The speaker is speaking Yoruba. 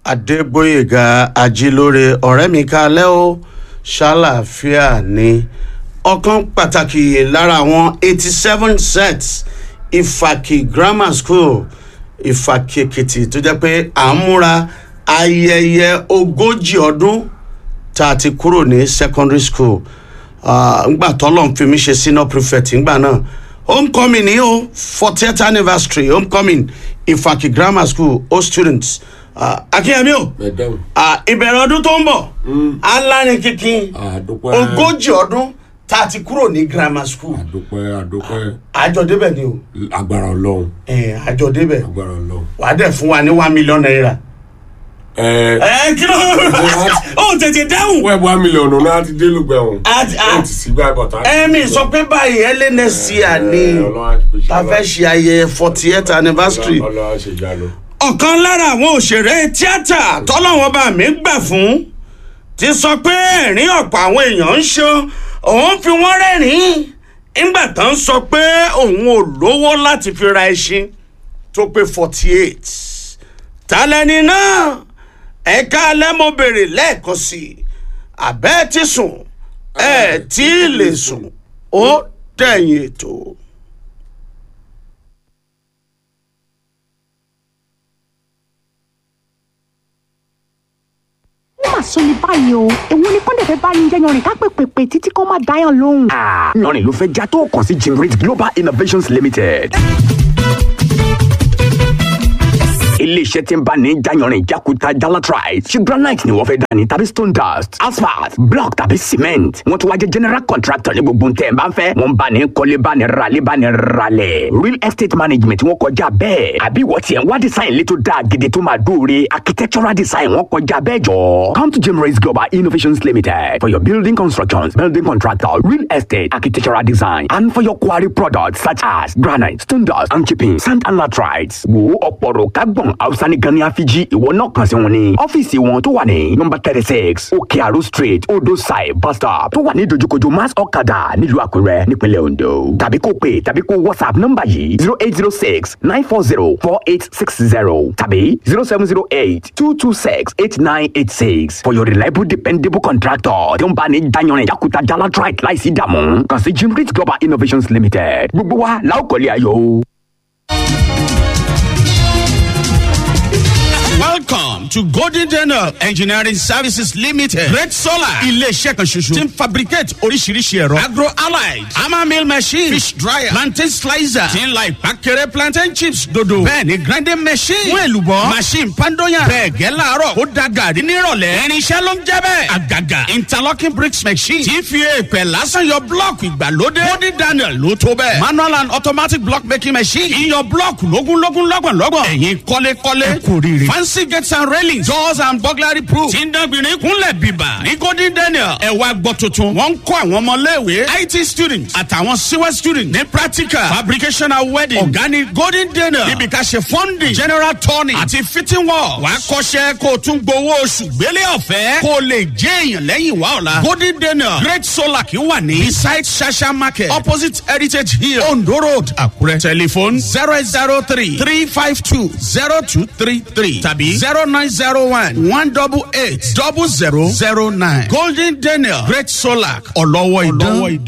adégbòyèga ajílóore ọ̀rẹ́ mi kalẹ́ o ṣàlàáfíà ni ọ̀kan pàtàkì lára àwọn eighty seven sets ìfàkì grammar school ìfàkì èkìtì tó jẹ́ pé à ń múra ayẹyẹ ogójì ọdún tá a ti kúrò ní secondary school ngbà tọ́lọ̀ ń fi mí ṣe senior prefect ngbà náà homecoming ni o fortieth anniversary homecoming ìfàkì grammar school all students uh, akínyẹmí o Madam. uh, ìbẹ̀rẹ̀ ọdún tó ń bọ̀ alárin kíkín àdúpẹ́ ogójì ọdún tá a ti kúrò ní grammar school àdúpẹ́ àdúpẹ́ àjọ débẹ̀ ni o agbára ọlọ́run Eh, àjọ débẹ̀ agbára ọlọ́run. wàá dẹ̀ fún wa ní one million naira. ẹ ẹ kí ló ó tètè dáhùn. wẹ́ẹ̀ bá mílíọ̀nù náà ti dé lùgbẹ́ wọn. Àti- ó ti sí gbà bọ̀tà. ẹ̀mí sọ pé báyìí ẹlẹ́nẹ̀síà ni ta fẹ́ ṣe ayẹyẹ fortieth anniversary. ọlọ́run ṣe ìyanu. ọ̀kan lára àwọn òṣèré tíátà tọ́lọ́wọ́n bá mi gbà fún ti sọ pé ẹ̀rín ọ̀pọ̀ àwọn èèyàn ń ṣe òun fi wọ́n rẹ́rìn-ín nígbà tó ń sọ pé òun ò lówó láti fi ra ẹṣin tó pé forty eight tálẹ́ni náà ẹ̀ka alẹ́ mo béèrè lẹ́ẹ̀kan sí i àbẹ́ ti sùn ẹ̀ tí ì lè sùn ó dẹ̀yìn ètò. ó mà sọ ní báyìí o èwo ni kọ́ńdẹ̀ fẹ́ bá ní jẹ́ yanrìn ká pè pèpè títí kó má dáyàn lóhùn. lọ́rin ló fẹ́ já tó kàn sí generate global innovations limited. iléeṣẹ́ tí ń bá ní jayanrin jákuta jalatrite ṣe granite ni wọ́n fẹ́ dání tàbí stone dust asphalt block tàbí cement wọ́n tún wá jẹ́ general contractor ní gbogbo ntẹ̀ ń bá ń fẹ́ wọ́n bá ní kọ́lé bá ní ralé bá ní ralẹ̀ real estate management wọ́n kọjá bẹ́ẹ̀ àbí wọ́n tiẹ̀ ń wá design létò dáa gidi tó máa dóore architectural design wọ́n kọjá bẹ́ẹ̀ jọ. come to generate global innovations limited for your building constructions building contractor real estate architectural design and for your quarry products such as granite stone dust and chipping sand and latrites wo ọ̀pọ̀rọ̀ kágbọ̀n hausa ní gan ní àfijì ìwọ náà kàn sí wọn ní ọ́fíìsì wọn tó wà ní nọmba thirty six òkè àrò street odò side bus stop tó wà ní dojúkojú mass ọ̀kadà nílùú àkúrẹ́ nípínlẹ̀ ondo tàbí kó pè tàbí kó whatsapp nọmba yìí zero eight zero six nine four zero four eight six zero tàbí zero seven zero eight two two six eight nine eight six for your reliable dependable contractor tí ó ń bá ní dayanrin yakuta jalatrite láìsí dààmú kàn sí jimrit global innovations limited gbogbo wa la ó kọ́lé ayọ̀ o. Welcome to Golden Daniel Engineering Services Limited. Great Solar. Ilé-iṣẹ́ kan ṣoṣo. Ti ń fabricate oríṣiríṣi ẹ̀rọ. Agro allied. Hammer mill machine. Fish dryer. Plantain slicer. Ti ń la ìpàkẹ́rẹ́ plantain chips dodo. Bẹ́ẹ̀ni grinding machine. Fún èlùbọ́. Machine pandoyan. Bẹ́ẹ̀ gẹ́ láàárọ̀. Ó da gàrí nírọ̀lẹ́. Irinṣẹ́ ló ń jẹ́ bẹ́ẹ̀. Àgàgà. Interlocking bricks machine. Ti fi èèpẹ̀ lásán yọ blọ́ọ̀kì ìgbàlódé. Golden Daniel ló tó bẹ́ẹ̀. Manual and automatic block making machine. Iyọ̀ blọ́ọ̀kì lógúnlógún lọ́gbọ̀nlọ́gbọ̀n. Ẹ̀yin kọ́lékọ́lé. Ẹ kò rírì. Fancy gates and railings. Doors and burglary proof. Tí ń dánbìnrin kúnlẹ̀ bìbà. Ní Golden Daniel. Ẹ wá gbọ́ tuntun. Wọ́n ń kọ́ àwọn ọmọléèwé. IT students àtàwọn CWE students ní practical. Fabrication and wedding. Ọ̀gá ni Golden Daniel. Níbi ká ṣe funding. General turning. Àti fitting work. Wàá kọ́ṣẹ́ kó o tún gbowó oṣù gbélé ọ̀fẹ́. Kó o lè jẹ́ èèyàn lẹ́yìn wá ọ̀la. Golden Daniel. Great Solar kì í wà ní. Beside Shasha Market. Opposite Heritage Hill. Ondo Road. Àkúrẹ́. Telephone zero eight zero three three five two zero two three three tàbí zero nine zero one one double eight double zero zero nine. Golden Daniel Great Solar ọlọ́wọ́ ìdán.